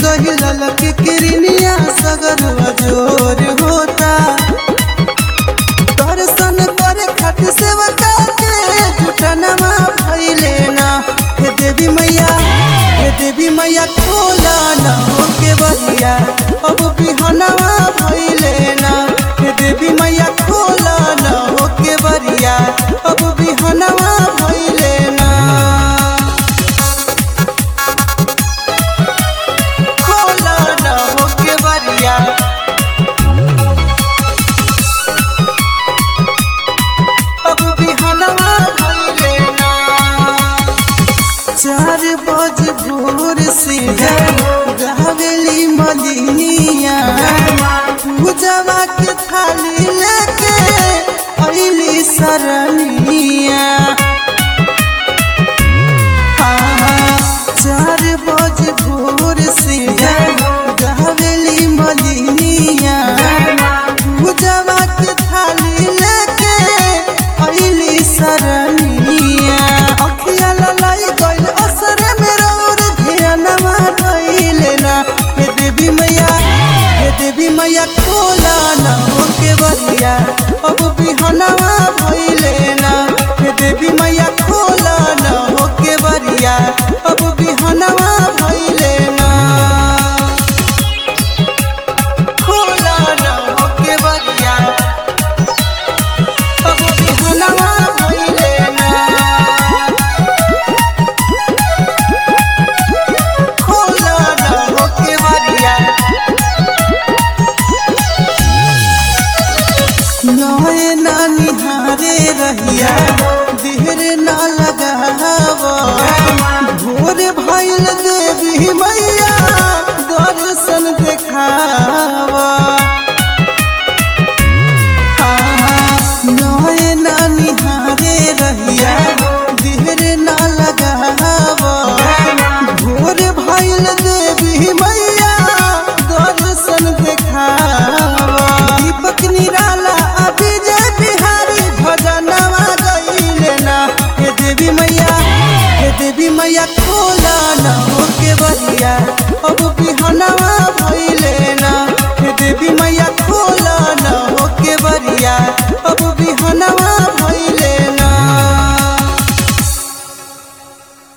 गही ललक किरनिया सगर जोर होता दर्शन करे खट सेवका के जुटनमा भइले ना हे देवी मैया हे देवी मैया खोला ना होके बहिया अब बिहनवा भइले ना हे देवी मैया खोला ना होके बरिया अब बिहनवा भइले ना खोला ना होके बरिया अब बिहनवा भइले ना चार बज भोर से गावेली मलिनिया पूजवा के थाली लेके अइली सरनिया हाँ, चार बज भोर से गावेली मलिनिया पूजवा के थाली लेके अइली सरनिया अखिया ललाई गइल असर में रौर ध्यानमा धइले ना हे देवी मैया हे देवी मैया खोला ना होके बरिया अब बिहनवा भइले ना हे देवी मैया खोला ना होके बरिया अब बिहनवा भइले ना खोला ना होके बरिया अब बिहनवा भइले ना खोला ना होके बरिया नए ना निहारे रहिया देर ना लगाव भोर भइल देवी मैया दर्शन देखाव